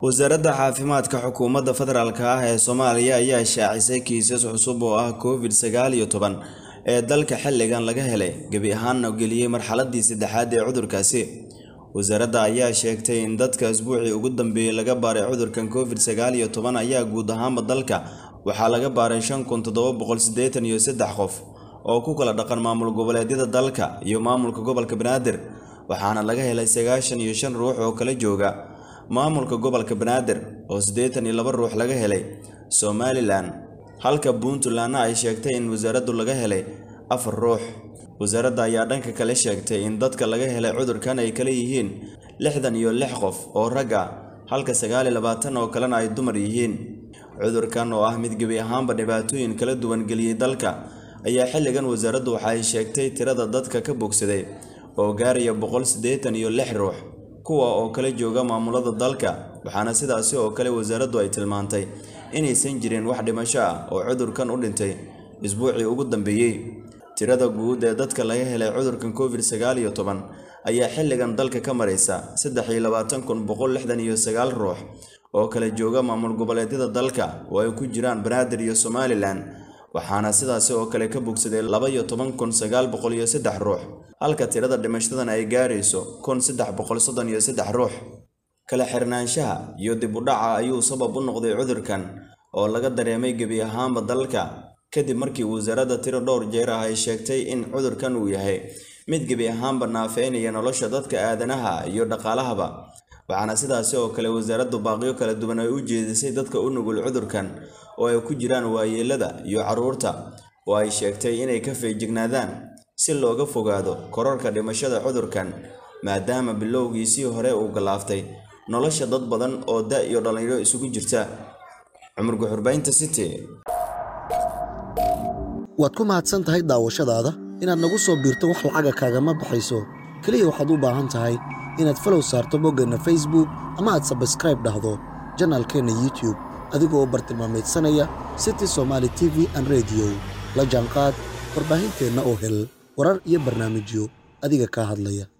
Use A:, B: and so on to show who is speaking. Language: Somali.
A: wasaaradda caafimaadka xukuumadda federaalk ah ee soomaaliya ayaa shaacisay kiisas cusub oo ah covid sagaal iyo toban ee dalka xilligan laga helay gebi ahaanna geliyey marxaladii saddexaad ee cudurkaasi wasaaradda ayaa sheegtay in dadka isbuucii ugu dambeeyey laga baaray cudurkan covid sagaal iyo toban ayaa guud ahaanba dalka waxaa laga baaray shan kun toddoba boqol siddeetan iyo saddex qof oo ku kala dhaqan maamul goboleedyada dalka iyo maamulka gobolka banaadir waxaana laga helay sagaashan iyo shan ruux oo kala jooga maamulka gobolka banaadir oo siddeetan iyo laba ruux laga helay somalilan halka puntlandna ay sheegtay in wasaaraddu laga helay afar ruux wasaaradda ayaa dhanka kale sheegtay in dadka laga helay cudurkan ay kala yihiin lixdan iyo lix qof oo rag ah halka sagaal iyo labaatan oo kalena ay dumar yihiin cudurkan oo ah mid gebi ahaanba dhibaatooyin kala duwan geliyey dalka ayaa xilligan wasaaraddu waxa ay sheegtay tirada dadka ka bogsaday oo gaaraya boqol siddeetan iyo lix ruux kuwa oo kala jooga maamulada dalka waxaana sidaasi oo kale wasaaraddu ay tilmaantay inaysan jirin wax dhimasho ah oo cudurkan u dhintay isbuucii ugu dambeeyey tirada guud ee dadka laga helay cudurkan covid sagaal iyo toban ayaa xilligan dalka ka maraysa saddex iyo labaatan kun boqol lixdan iyo sagaal ruux oo kala jooga maamul goboleedyada dalka oo ay ku jiraan banaadir iyo somalilan waxaana sidaasi oo kale ka bogsaday laba iyo toban kun sagaal boqol iyo saddex ruux halka tirada dhimashadan ay gaarayso kun saddex boqol soddon iyo saddex ruux kala xirnaanshaha iyo dib u dhaca ayuu sabab u noqday cudurkan oo laga dareemay gebi ahaanba dalka kadib markii wasaaradda tiro dhowr jeer ah ay sheegtay in cudurkan uu yahay mid gebi ahaanba naafeynaya nolosha dadka aadanaha iyo dhaqaalahaba waxaana sidaasi oo kale wasaaraddu baaqyo kala duwan ay u jeedisay dadka u nugul cudurkan oo ay ku jiraan waayeelada iyo carruurta oo ay sheegtay inay ka feejignaadaan si looga fogaado korarka dhimashada cudurkan maadaama bilowgiisii hore uu gallaaftay nolosha dad badan oo da iyo dhallinyaro isugu jirta cumar guxurbaynta city
B: waad ku mahadsan tahay daawashadaada inaad nagu soo biirto wax lacaga kaagama baxayso keliya waxaad u baahan tahay inaad falow saarto boggeenna facebook ama aad sabskraib dhahdo janaalkeenna youtube adigoo bartilmaamaydsanaya city somaali t v an rediyo la jaanqaad warbaahinteenna oo hel warar iyo barnaamijyo adiga kaa hadlaya